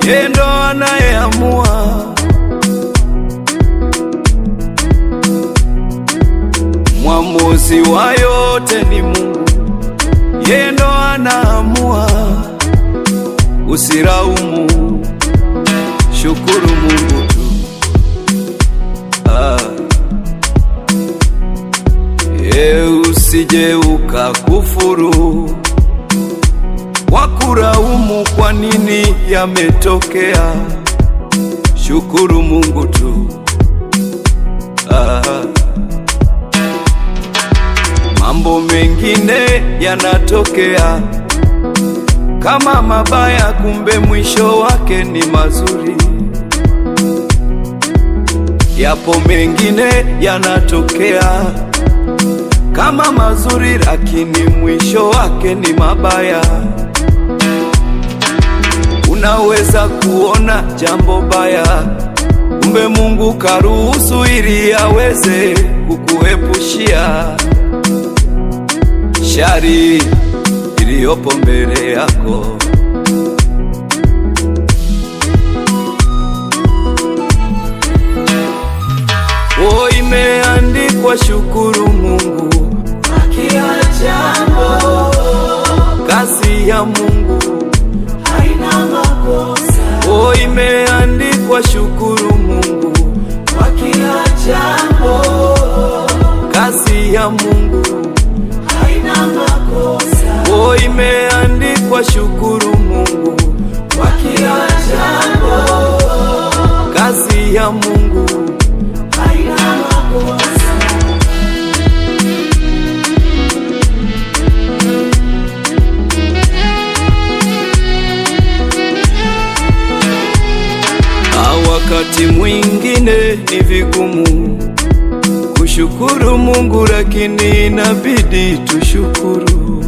yeye ndo anayeamua. Mwamuzi wa yote ni Mungu, yeye ndo anaamua. Usiraumu, shukuru Mungu tu. Ah. Ye usije ukakufuru wakuraumu kwa nini yametokea. Shukuru Mungu tu. Ah. Mambo mengine yanatokea kama mabaya, kumbe mwisho wake ni mazuri. Yapo mengine yanatokea kama mazuri, lakini mwisho wake ni mabaya. Unaweza kuona jambo baya, kumbe Mungu karuhusu ili aweze kukuepushia shari iliyopo mbele yako. O, imeandikwa shukuru Mungu kwa kila jambo, kazi ya Mungu. haina makosa. O, imeandikwa shukuru Mungu Kwa kila jambo, kazi ya Mungu. haina makosa. O, imeandikwa shukuru Mungu Kwa kila jambo, kazi ya Mungu. haina makosa. Na wakati mwingine ni vigumu kushukuru Mungu, lakini inabidi tushukuru.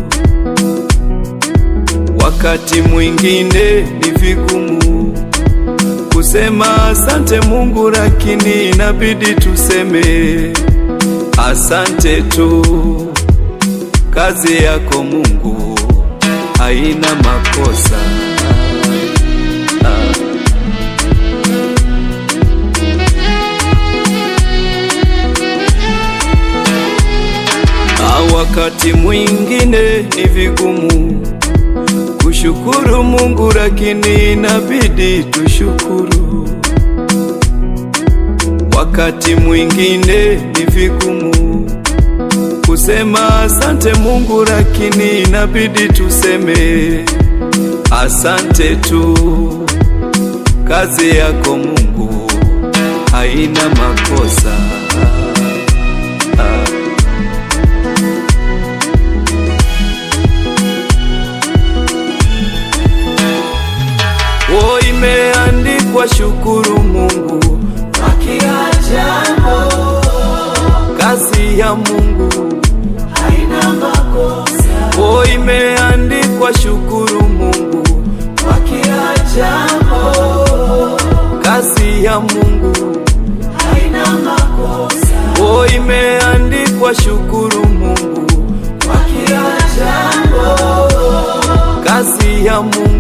Wakati mwingine ni vigumu kusema asante Mungu, lakini inabidi tuseme asante tu. Kazi yako Mungu haina makosa. Ah. Na wakati mwingine ni vigumu kushukuru Mungu, lakini inabidi tushukuru. Wakati mwingine ni vigumu kusema asante Mungu, lakini inabidi tuseme asante tu. Kazi yako Mungu haina makosa. Ah. O, imeandikwa shukuru Mungu, Kwa kila jambo, kazi ya Mungu. haina makosa. O, imeandikwa shukuru Mungu, Kwa kila jambo, kazi ya Mungu. haina makosa. O, imeandikwa shukuru Mungu, Kwa kila jambo, kazi ya Mungu.